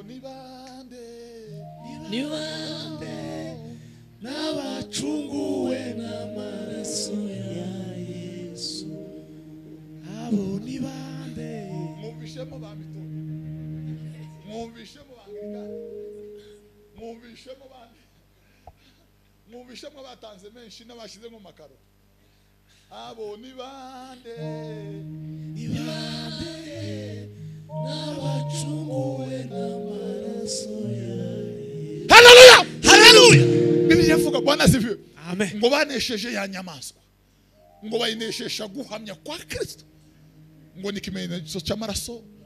abonibande ni bande n'abacunguwe n'amaraso ya yesu abo ni bande mwumvishemo ba mitoni mwumvishemo ba angirikani mwumvishemo ba mwumvishemo abatanze menshi n'abashyize mu makaro abonibande ni bande n'abacunguwe n'amaraso ya haleluya haleluya bibiliya ivuga bwana sifiwe amen ngo banesheje ya nyamaswa ngo bayinesheje guhamya kwa kirisito ngo ni ikimenyetso cy'amaraso